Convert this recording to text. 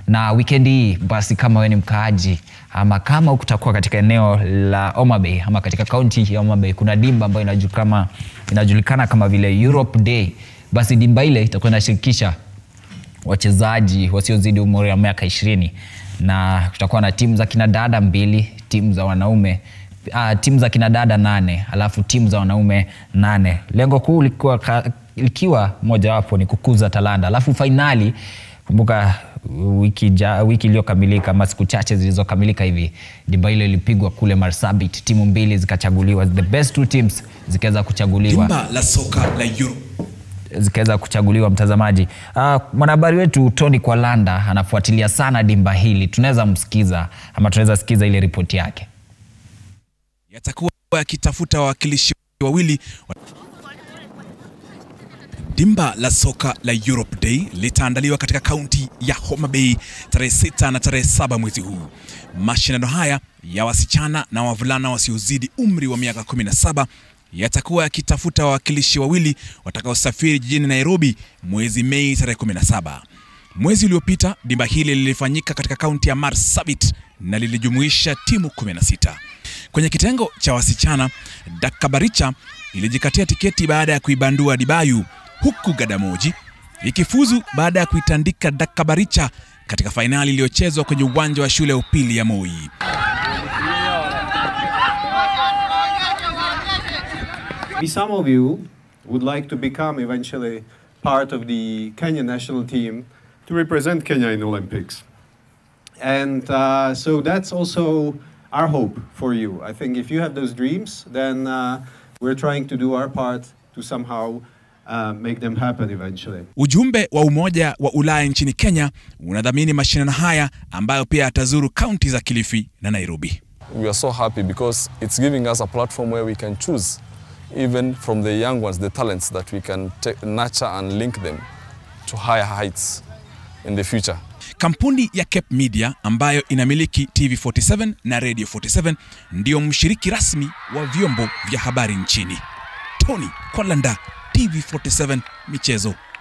na wikendi hii basi, kama wewe ni mkaaji ama kama utakuwa katika eneo la Homa Bay ama katika kaunti ya Homa Bay, kuna dimba ambayo inajulikana, inajulikana kama vile Europe Day. Basi dimba ile itakuwa inashirikisha wachezaji wasiozidi umri wa miaka ishirini na kutakuwa na timu za kinadada mbili, timu za wanaume uh, timu za kinadada nane alafu timu za wanaume nane. Lengo kuu likiwa, ka- likiwa mojawapo ni kukuza talanta, alafu fainali kumbuka wiki, ja, wiki iliyokamilika ama siku chache zilizokamilika hivi dimba hilo ilipigwa kule Marsabit, timu mbili zikachaguliwa, the best two teams zikaweza kuchaguliwa Dimba la soka la Europe. zikaweza kuchaguliwa mtazamaji. Uh, mwanahabari wetu Tony Kwalanda anafuatilia sana dimba hili, tunaweza msikiza ama tunaweza sikiza ile ripoti yake. yatakuwa yakitafuta wawakilishi wawili wa- Dimba la soka la Europe Day litaandaliwa katika kaunti ya Homa Bay tarehe sita na tarehe saba mwezi huu. Mashindano haya ya wasichana na wavulana wasiozidi umri wa miaka 17 yatakuwa yakitafuta wawakilishi wawili watakaosafiri jijini Nairobi mwezi Mei tarehe 17. Mwezi uliopita dimba hili lilifanyika katika kaunti ya Marsabit na lilijumuisha timu 16. Kwenye kitengo cha wasichana, Dakabaricha ilijikatia tiketi baada ya kuibandua Dibayu, huku Gadamoji ikifuzu baada ya kuitandika Dakabaricha katika fainali iliyochezwa kwenye uwanja wa shule ya upili ya Moi. Maybe some of you would like to become eventually part of the Kenya national team to represent Kenya in Olympics. And uh, so that's also our hope for you. I think if you have those dreams, then uh, we're trying to do our part to somehow uh, make them happen eventually. Ujumbe wa Umoja wa Ulaya nchini Kenya unadhamini mashindano haya ambayo pia yatazuru kaunti za Kilifi na Nairobi. we are so happy because it's giving us a platform where we can choose, even from the young ones, the talents that we can ta- nurture and link them to higher heights in the future. Kampuni ya Cape Media ambayo inamiliki TV47 na Radio 47 ndiyo mshiriki rasmi wa vyombo vya habari nchini. Tony Kwalanda, TV47 Michezo.